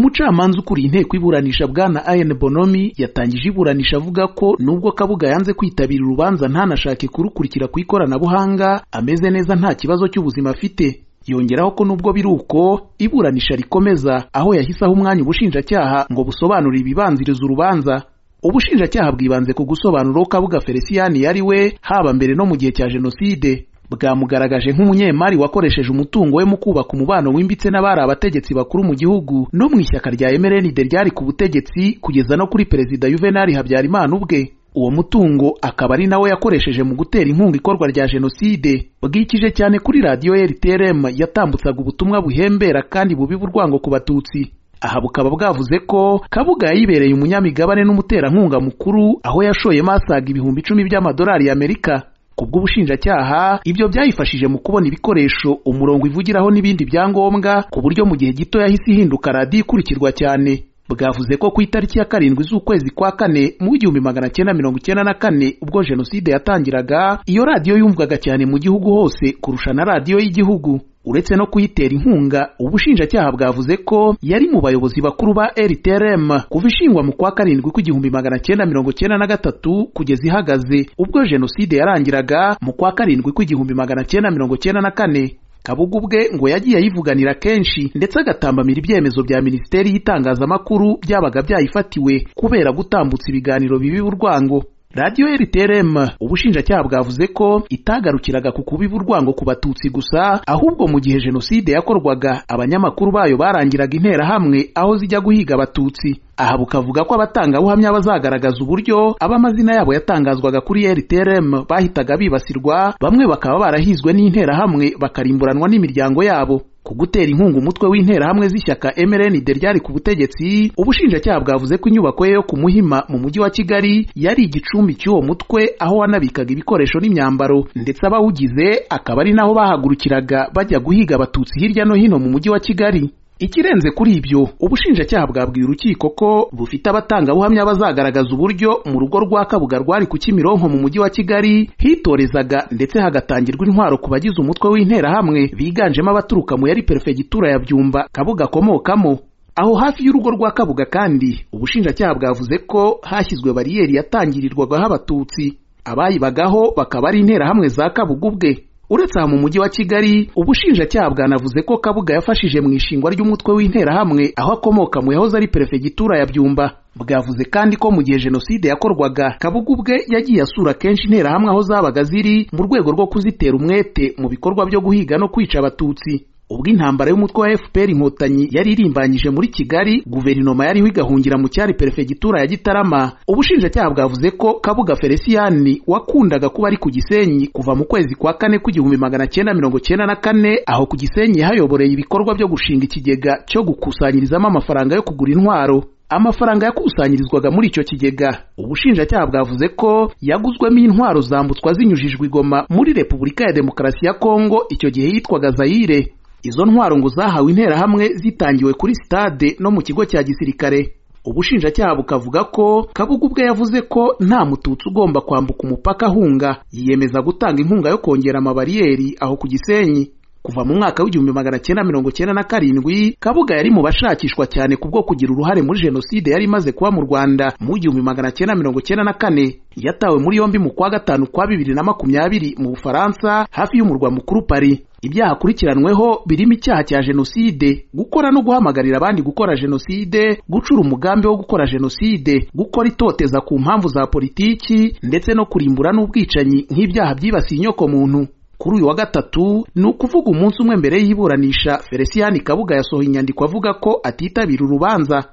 umucamanza ukuriye inteko iburanisha bwana ayen bonomi yatangije iburanisha avuga ko nubwo kabuga yanze kwitabira urubanza ntanashake kurukurikira ku ikoranabuhanga ameze neza nta kibazo cy'ubuzima afite yongeraho ko nubwo biri uko iburanisha rikomeza aho yahise aha umwanya ubushinjacyaha ngo busobanure ibibanziriza urubanza ubushinjacyaha bwibanze ku gusobanura kabuga feliciyani yari we haba mbere no mu gihe cya jenoside bwamugaragaje nk'umunyemari wakoresheje umutungo we mu kubaka umubano wimbitse n'abari abategetsi bakuru mu gihugu no mu ishyaka rya mrnd ryari ku butegetsi kugeza no kuri perezida yuvenali habyarimana ubwe uwo mutungo akaba ari nawo yakoresheje mu gutera inkunga ikorwa rya jenoside bwikije cyane kuri radiyo rtrm yatambutsaga ubutumwa buhembera kandi bubiba urwango ku batutsi aha bukaba bwavuze ko kabuga yayibereye umunyamigabane n'umuterankunga mukuru aho yashoyemo asaga ibihumbi icumi by'amadolari y'amerika ku bw'ubushinjacyaha ibyo byayifashije mu kubona ibikoresho umurongo ivugiraho n'ibindi byangombwa ku buryo mu gihe gito yahise ihinduka radiyo ikurikirwa cyane bwavuze ko ku itariki ya karindwi z'ukwezi kwa kane mu w'igihumbi magana cyenda mirongo icyenda na kane ubwo jenoside yatangiraga iyo radiyo yumvwaga cyane mu gihugu hose kurusha na radiyo y'igihugu uretse no kuyitera inkunga ubushinjacyaha bwavuze ko yari mu bayobozi bakuru ba rtrm kuva ishingwa mu kwa karindwi kw'igihumbi magana cyenda mirongo cyenda na gatatu kugeza ihagaze ubwo jenoside yarangiraga mu kwa karindwi kw'igihumbi magana cyenda mirongo cyenda na kane kabuga ubwe ngo yagiye ayivuganira kenshi ndetse agatambamira ibyemezo bya minisiteri y'itangazamakuru byabaga byayifatiwe kubera gutambutsa ibiganiro bibiba urwango radiyo rtrm ubushinjacyaha bwavuze ko itagarukiraga ku kubiba urwango ku batutsi gusa ahubwo mu gihe jenoside yakorwaga abanyamakuru bayo barangiraga interahamwe aho zijya guhiga abatutsi aha bukavuga ko abatangabuhamya bazagaragaza uburyo abamazina yabo yatangazwaga kuri rtrm bahitaga bibasirwa bamwe bakaba barahizwe n'interahamwe bakarimburanwa n'imiryango yabo ku gutera inkunga umutwe w'interahamwe z'ishyaka mrnd ryari ku butegetsi ubushinjacyaha bwavuze ko inyubako ye yo ku muhima mu mujyi wa kigali yari igicumbi cy'uwo mutwe aho wanabikaga ibikoresho n'imyambaro ndetse abawugize akaba ari naho bahagurukiraga bajya guhiga abatutsi hirya no hino mu mujyi wa kigali ikirenze kuri ibyo ubushinjacyaha bwabwiye urukiko ko bufite abatangabuhamya bazagaragaza uburyo mu rugo rwa kabuga rwari ku kimironko mu mujyi wa kigali hitorezaga ndetse hagatangirwa intwaro ku bagize umutwe w'interahamwe biganjemo abaturuka mu yari perefegitura ya byumba kabuga akomokamo aho hafi y'urugo rwa kabuga kandi ubushinjacyaha bwavuze ko hashyizwe bariyeri yatangirirwagaho abatutsi abayibagaho bakaba ari interahamwe za kabuga ubwe uretse aha mu mujyi wa kigali ubushinjacyaha bwanavuze ko kabuga yafashije mu ishingwa ry'umutwe w'interahamwe aho akomoka mu yahoze ari perefegitura ya byumba bwavuze kandi ko mu gihe jenoside yakorwaga kabuga ubwe yagiye asura kenshi interahamwe aho zabaga ziri mu rwego rwo kuzitera umwete mu bikorwa byo guhiga no kwica abatutsi ubwo intambara y'umutwe wa fpr inkotanyi yari irimbanyije muri kigali guverinoma yariho igahungira mu cyari perefegitura ya gitarama ubushinjacyaha bwavuze ko kabuga feliciyani wakundaga kuba ari ku gisenyi kuva mu kwezi kwa kane kw'igihumbi magana cyenda mirongo cyenda na kane aho ku gisenyi hayoboreye ibikorwa byo gushinga ikigega cyo gukusanyirizamo amafaranga yo kugura intwaro amafaranga yakusanyirizwaga muri icyo kigega ubushinjacyaha bwavuze ko yaguzwemo intwaro zambutswa zinyujijwe igoma muri repubulika ya demokarasi ya kongo icyo gihe yitwaga zayire izo ntwaro ngo zahawe interahamwe zitangiwe kuri sitade no mu kigo cya gisirikare ubushinjacyaha bukavuga ko kabuga ubwe yavuze ko nta mututsi ugomba kwambuka umupaka ahunga yiyemeza gutanga inkunga yo kongera amabariyeri aho ku gisenyi kuva mu mwaka w'igihumbi magana cyenda mirongo cyenda na karindwi kabuga yari mu bashakishwa cyane ku bwo kugira uruhare muri jenoside yari imaze kuba mu rwanda mu w'igihumbi magana cyenda mirongo cyenda na kane yatawe muri yombi mu kwa gatanu kwa bibiri na makumyabiri mu bufaransa hafi y'umurwa mukuru pari ibyaha akurikiranweho birimo icyaha cya jenoside gukora no guhamagarira abandi gukora jenoside gucura umugambi wo gukora jenoside gukora itoteza ku mpamvu za politiki ndetse no kurimbura n'ubwicanyi nk'ibyaha byibasiye inyoko muntu kuri uyu wa gatatu ni ukuvuga umunsi umwe mbere y'iburanisha feliciyani kabuga yasohoye inyandiko avuga ko atitabira urubanza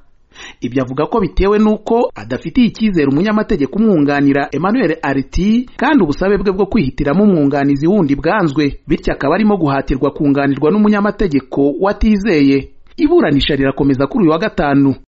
ibyo avuga ko bitewe n'uko adafitiye icyizere umunyamategeko umwunganira emmanuel ariti kandi ubusabe bwe bwo kwihitiramo umwunganizi wundi bwanzwe bityo akaba arimo guhatirwa kunganirwa n'umunyamategeko watizeye iburanisha rirakomeza kuri uyu wa gatanu